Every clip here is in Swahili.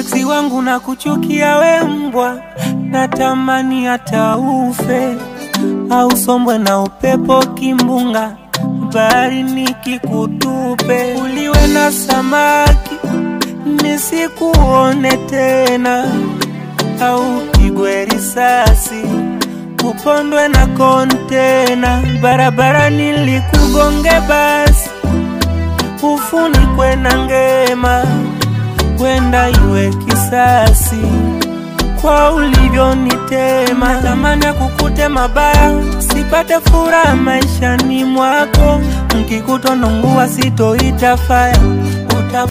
Eksi wangu na kuchukia we mbwa, natamani hata ufe au sombwe na upepo kimbunga, bahari nikikutupe, uliwe na samaki nisikuone tena, au pigwe risasi upondwe na kontena, barabara nilikugonge basi ufunikwe na ngema, wenda iwe kisasi kwa ulivyonitema. Natamani ya kukute mabaya, sipate furaha maishani mwako, nkikutonongua sitoita faya uta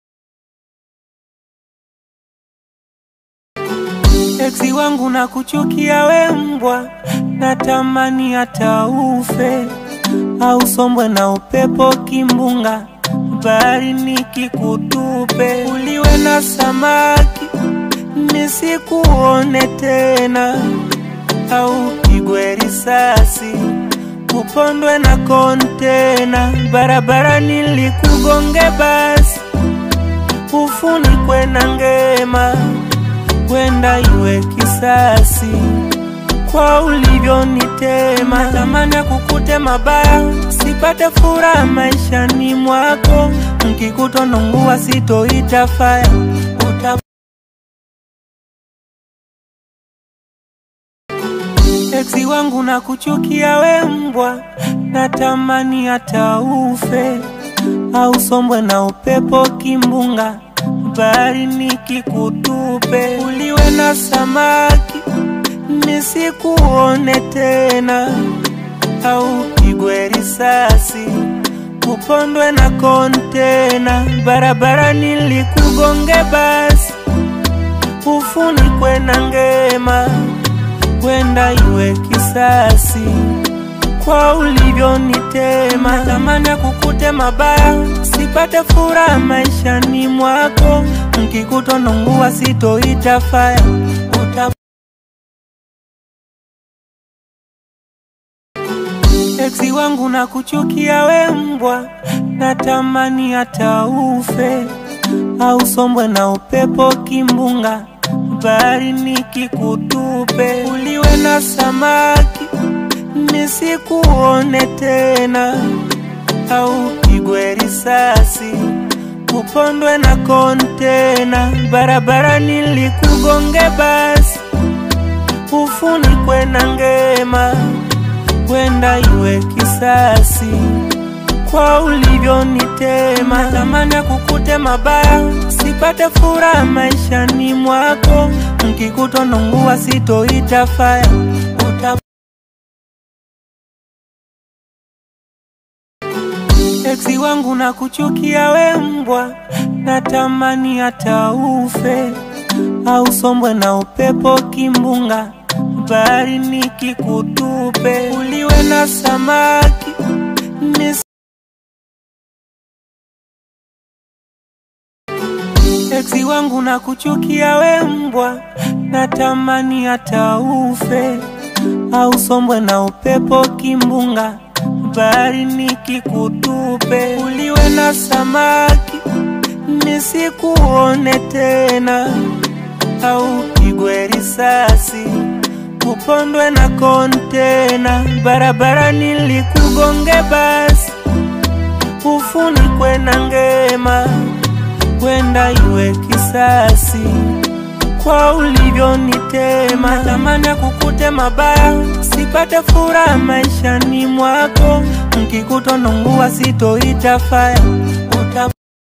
Eksi wangu na kuchukia we mbwa, natamani hata ufe au sombwe na upepo kimbunga, bahari nikikutupe, uliwe na samaki nisikuone tena, au pigwe risasi upondwe na kontena, barabara nilikugonge basi ufunikwe na ngema wenda iwe kisasi kwa ulivyonitema. Natamani ya kukute mabaya, sipate furaha maishani mwako, nkikutonongua sitoita faya uta Eksi wangu na kuchukia we mbwa, natamani hata ufe au sombwe na upepo kimbunga, bahari nikikutupe, uliwe na samaki nisikuone tena, au pigwe risasi upondwe na kontena, barabara nilikugonge basi ufunikwe na ngema, wenda iwe kisasi kwa ulivyonitema. Natamani ya kukute mabaya, sipate furaha maishani mwako, nkikutonongua sitoita faya uta Eksi wangu na kuchukia we mbwa, natamani hata ufe au sombwe na upepo kimbunga, bahari nikikutupe, uliwe na samaki nisikuone tena, au pigwe risasi upondwe na kontena, barabara nilikugonge basi ufunikwe na ngema, wenda iwe kisasi kwa ulivyonitema. Natamani ya kukute mabaya, sipate furaha maishani mwako, nkikutonongua sitoita faya uta Eksi wangu na kuchukia we mbwa, natamani hata ufe au sombwe na upepo kimbunga, bahari nikikutupe, uliwe na samaki nis Eksi wangu na kuchukia we mbwa, natamani hata ufe au sombwe na upepo kimbunga, bahari nikikutupe, uliwe na samaki nisikuone tena, au pigwe risasi upondwe na kontena, barabara nilikugonge basi ufunikwe na ngema, wenda iwe kisasi kwa ulivyonitema. Natamani ya kukute mabaya, sipate furaha maishani mwako, nkikutonongua sitoita faya uta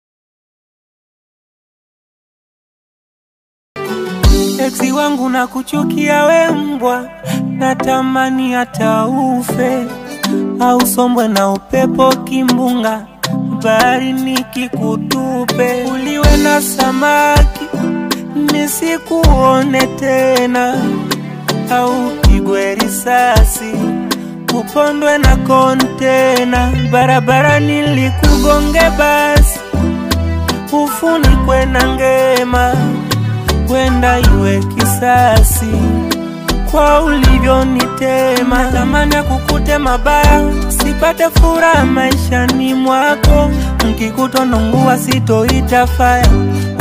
Eksi wangu na kuchukia we mbwa, natamani hata ufe au sombwe na upepo kimbunga, bahari nikikutupe, uliwe na samaki nisikuone tena, au pigwe risasi upondwe na kontena, barabara nilikugonge basi ufunikwe na ngema, wenda iwe kisasi kwa ulivyonitema. Natamani ya kukute mabaya, sipate furaha maishani mwako, nkikutonongua sitoita faya